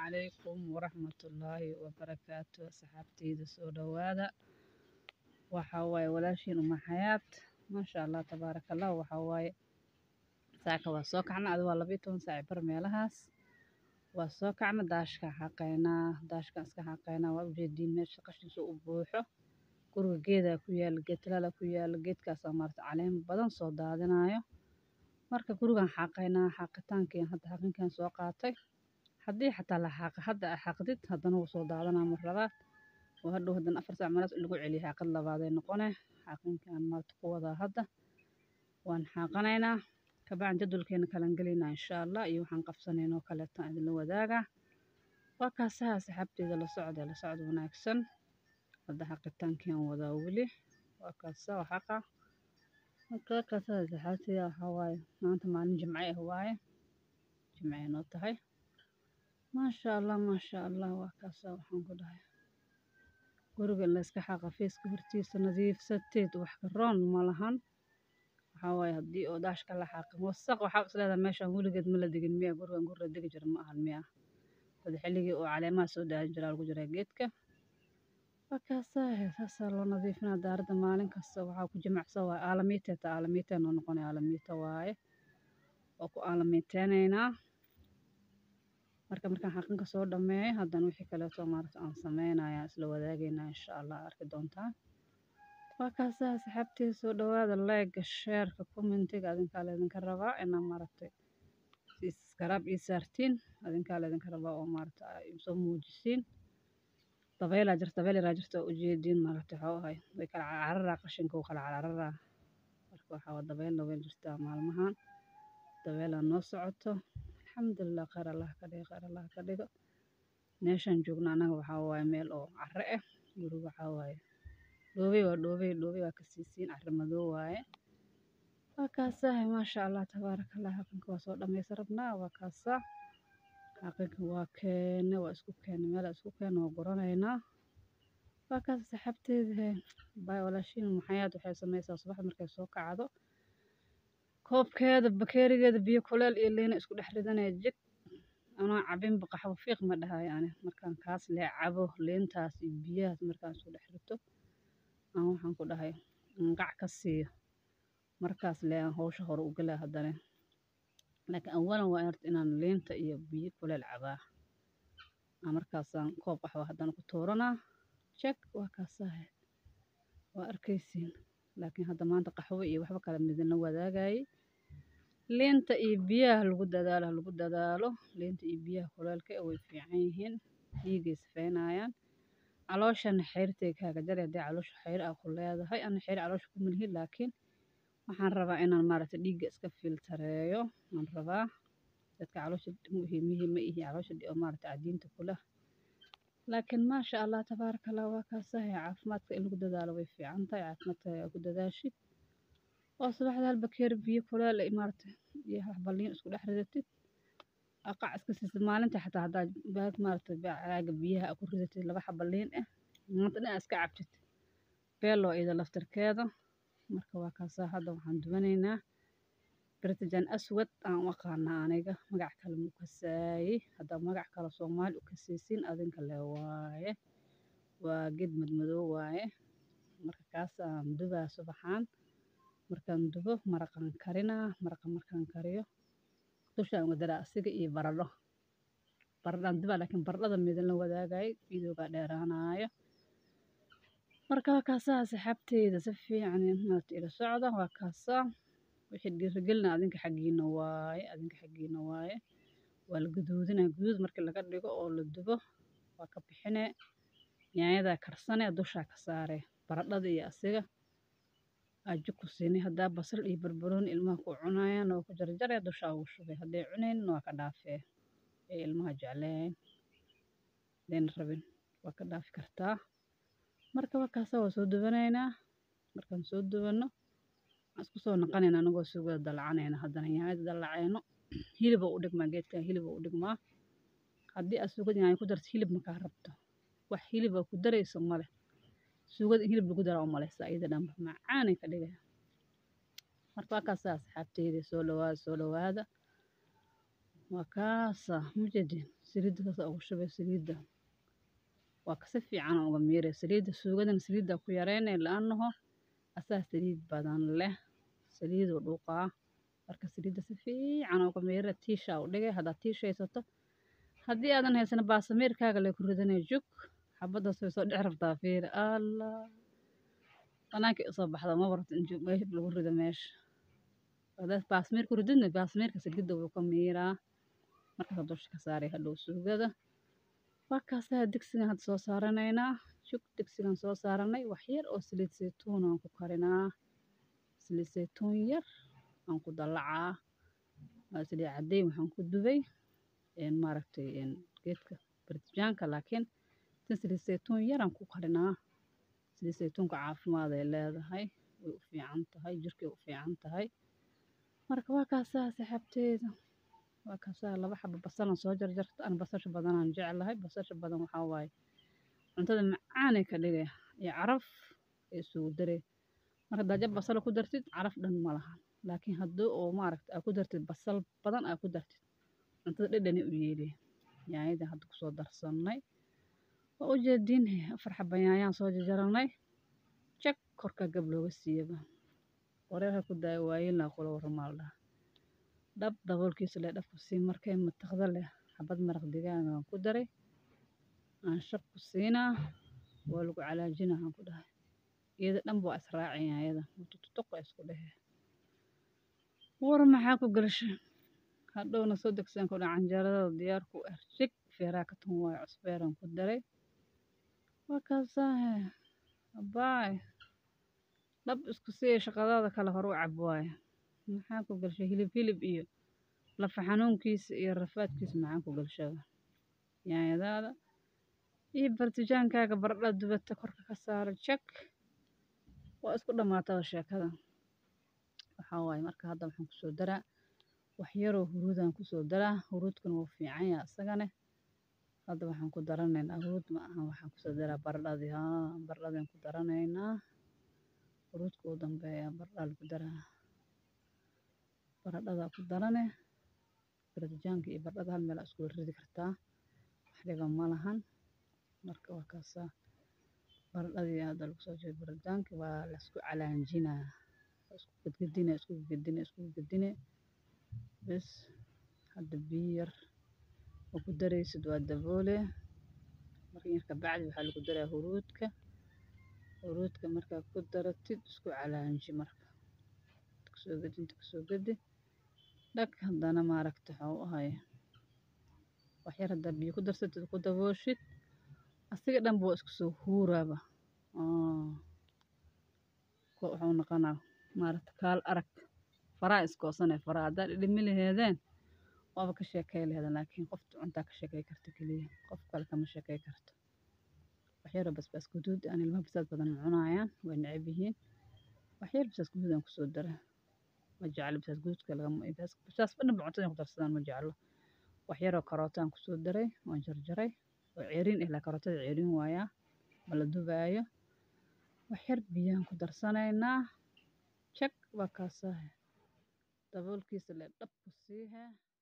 calaykum waraxmatullaahi wabarakaatu asxaabteyda soo dhowaada waxaa waaye walaashiin uma xayaat maasha allah tabaaraka allah waxaa waaye saaka waa soo kacna adi waa labiyo toban saaci bar meelahaas waa soo kacna daashka xaqaynaa daashkan iska xaqaynaa waa ujeediin meesha qashinka u buuxo guriga geedaa ku yaala geed talaala ku yaala geedkaasaa maarata caleen badan soo daadinayo marka gurigan xaqaynaa xaqitaankii hadda xaqinkan soo qaatay haddii xataa la xaaqa hadda aa xaqdid haddana wuu soo daadanaa mar labaad oo hadhow haddana afar saac meelaas in lagu celiyo xaaqad labaaday noqone xaqinkan maarata ku wadaa hadda waan xaaqanaynaa kabacdi jadwalkeena kalan gelaynaa insha allah iyo waxaan qabsanaynoo kaleetaan idinla wadaagaa waa kaasaha asxaabteeda la socda la socda wanaagsan hadda xaqitaankian wadaa weli waa kaasa waa xaqa marka kaasaha asxaabteeda waxaa waaye maanta maalin jimce ah waaye jimce noo tahay maasha allah maasha allah waa kaasa waxaan ku dhahay guriga in layska xaqa feeska hortiisa nadiifsateed wax ka roon ma lahan waxaa waaye haddii oo daashka la xaaqin wasaq waxaa is leedahay meeshan weligeed ma la degin miya gurigan guri la degi jira ma ahan miya wada xilligii oo caleemaha soo daadin jiraa lagu jiraa geedka waa kaasaa saasaa loo nadiifinaa daaradda maalin kasta waxaa ku jimacsan waaye aalamiiteeta aalamiiteen noo noqonaya aalamiita waaye waa ku aalamiiteenaynaa marka markaan xaqinka soo dhameeyo haddana wixii kaleeto maarata aan sameynaya isla wadaagaynaa insha allah arki doontaan waa kaasaa asxaabteeda soo dhowaada leega sheerka commentiga adinkaa laydinka rabaa inaa maaragtay iskaraab ii saartiin adinkaa laydinka rabaa oo maarata soo muujisiin dabeelaa jirta dabeel yaraa jirta oo ujeediin maaragtay waxuu ahay way kala cararaa qashinka wuu kala cararaa marka waxaa waa dabeel dabeel jirtaa maalmahan dabeelaa noo socoto alxamdulilah khayr allah ka dhigo khayr allah ka dhigo meeshaan joogno annaga waxaa waaye meel oo carre ah guriga waxaa waaye dhoobey waa dhoobey dhoobey waa ka siisiin carre madow waaye waa kaasaa maasha allah tabaaraka allah xaqinka waa soo dhammaysa rabnaa waa kaasaa xaqinka waa keene waa isku keene meel isku keene waa guranaynaa waa kaas saxaabteeda baay walaashiin maxayaad waxay samaysaa subaxda markay soo kacdo koobkeeda bakeerigeeda biyo kuleel iyo liina isku dhex ridanaya jig anoo cabinba qaxwo fiiq ma dhahayo ani markaan kaas lee cabo liintaas iyo biyahaas markaan isku dhex rito aan waxaan ku dhahay qac ka siiyo markaas lee aan hawsha hore u galaa haddana laakiin awalan waa horta inaan liinta iyo biyo kuleel cabaa markaasaan koob qaxwo haddana ku tuuranaa jeg waa kaasahe waa arkaysiin laakiin hadda maanta qaxwo iyo waxba kale midina wadaagayay liinta iyo biyaha lagu dadaalo lagu dadaalo liinta iyo biyaha kuleelka way fiican yihiin dhiigay sifeynayaan calooshana xeyrtay kaaga jari haddii caloosha xeyr aa ku leedahay ana xeyr caloosha ku milhi laakiin waxaan rabaa inaan maaragta dhiigga iska filtareeyo waan rabaa dadka caloosha muhiimihi ma ihi caloosha maaragta cadiinta kula laakiin maasha allah tabaaraka allah waa kaasahay caafimaadka in lagu dadaalo way fiican tahay caafimaadka aa ku dadaashid oo subaxda hal bakeeri biyo kuleel maaragta iyo wax balliin isku dhex ridatid qac iska siisid maalinta xataa haddaad baad maaragta caaga biyaha aa ku ridatid laba xaba liin ah maanta dhan aa iska cabtid beelo ida laftarkeeda marka waa kaasaa hadda waxaan dubanaynaa birtajan aswad aan u aqaanaa aniga magac kale mu kasaaye haddaa magac kale soomaali u kasaysiin adinka le waaye waa geed madmadow waaye marka kaasaan dubaa subaxaan markaan dubo maraqaan karinaa maraqa markaan kariyo dushaan uga daraa asiga iyo baradho baradhaan dubaa laakiin baradhada midinla wadaagay videogaa dheeraanaayo marka waa kaasaa asxaabteyda si fiican maarata ila socda waa kaasaa wixii dhiirigelina adinka xaggiina waaye adinka xaggiina waaye waa la gaduudinaa guduud markii laga dhigo oo la dubo waa ka bixinee yaanyadaa karsane dushaa ka saare baradhada iyo asiga aji ku siinay haddaa basal iyo barbarooni ilmaha ku cunayaan waa ku jarjaree dushaa ugu shubay hadday cunaynin waa ka dhaafee ee ilmaha jecleen hadayna rabin waa ka dhaafi kartaa marka waa kaasa waa soo dubanaynaa markaan soo dubanno waxaan isku soo naqanaynaa anagoo sugada dalacanayna haddana yaanyada dalacayno hiliba u dhigmaa geedkan hiliba u dhigmaa haddii aad sugada yaanyo ku darto hilib makaa rabto wax hiliba ku darayso male sugada in hilib lagu daraa u malaysaa iyada dhanba macaanay ka dhigaya marka waa kaasa asxaabteyda soo dhawaada soo dhawaada waa kaasa mujeedin saliidda saas aa ugu shubay saliidda waa kasi fiican aa uga miiray saliidda suugadana saliiddaa ku yareynay la-annaho asaa saliid badan leh saliiduu dhuuqaa marka saliidda si fiican aa uga miira tiishaa u dhigay haddaad tiish haysato haddii aadan haysan baasamiirkaaga lee ku ridanay jug xabaddaas way soo dhici rabtaa fiiri allah banaankay usoo baxda ma barto in jug meesha lagu rido meesha haddaad baasamiir ku rididna baasamiirka saliidda wuu ka miiraa markaasaa dusha ka saaray hadhow suugada waa kaasaa digsigan hadda soo saaranaynaa jug digsigan soo saaranay wax yar oo saliid saytuun aan ku karinaa saliid saytuun yar aan ku dallacaa waa saliid caddeyn waxaan ku dubay maaragtay geedka bartijaanka laakiin tan saliid saytuun yaraan ku karinaa saliid saytuunka caafimaad ay leedahay way u fiican tahay jirkay u fiican tahay marka waa kaasaa saxaabteeda waa kaasaa laba xabo basalan soo jarjarta aan basasha badanaan jeclahay basasha badan waxaa waaye cuntada macaanay ka dhigay iyo caraf ay isugu daree marka haddaad jab basala ku dartid caraf dhan ma lahan laakiin haddii oo maaragta aa ku dartid basal badan aa ku dartid cuntada dhadhani u yeelay yaanyadan hadda kusoo darsannay waa u jeediin afar xaba yaanyaan soo jarjaranay jag korka gab looga siiyaba wareerka ku daaya waayelna kula waramaal dhaha dhab daboolkiisa leh dhabku sii markay mataqda leh xabad maraq digaaga aan ku daray aan shab ku siinaa waa lagu calaajinaa aan ku dhahay iyada dhanba waa israacin yaanyada mutututuq waa isku dhehe war maxaa ku galshay hadhowna soo degsan ku dhaca canjeerada diyaar ku ah jig feeraa ka tun waayo cusbeeraan ku daray waa kaasaahe abaay dhab isku siya shaqadaada kale hor u cab waaye maxaa ku galshay hilib hilib iyo lafa xanuunkiisa iyo rafaadkiisa maxaa ku galshada yaanyadaada iyo bartijaankaaga baradhada dubata korka ka saara jag waa isku dhammaataba sheekada waxaa waaye marka hadda waxaan kusoo daraa wax yaroo huruudaan kusoo daraa huruudkuna wuu fiican yaha isagane hadda waxaan ku daranaynaa huruud ma aha waxaan kusoo daraa baradhadii haa baradhadaan ku daranaynaa huruudka uu dambeeya baradhaa lagu daraa baradhadaa ku darane baratijaanka iyo baradhada hal meel aa isku ridi kartaa wax dhiba ma lahan marka waa kaasaa baradhadii hadda lagu soo jeedo baratijaanka waa la isku calaanjinaa isku gedgedine isku gedgedine isku gedgedine bes hadda biyo yar oo ku daraysid waa daboole marka yar kabacdi waxaa lagu daraa huruudka huruudka markaa ku daratid isku calaanji marka kasoo gedi inta kasoo gedi dhag haddana maaragta waxuu ahay wax yar haddaa biyo ku darsatid ku dabooshid asiga dhanba waa isku soo huuraaba wuxuu noqonaa maaragta kaal arag faraa iskoosane faraa haddaa dhidhimi laheedeen waaba ka sheekay laheedeen laakiin qofta cuntaa ka sheekay karta keliya qof kale kama sheekay karto waxyaroo basbaas guduud aan ilmaha basaas badan cunayaan way necab yihiin waxyar basaas guduud aan kusoo dara ma jeclo basaas guduudka lagama basaas dhanba cuntada ku darsadaan ma jeclo waxyaroo karootaan kusoo daray waan jarjaray oo ceeriin eh laa karootada ceeriin waayaa ma la dubaayo waxyar biyaan ku darsanaynaa jag waa kaasahe daboolkiisa le dhab ku siihe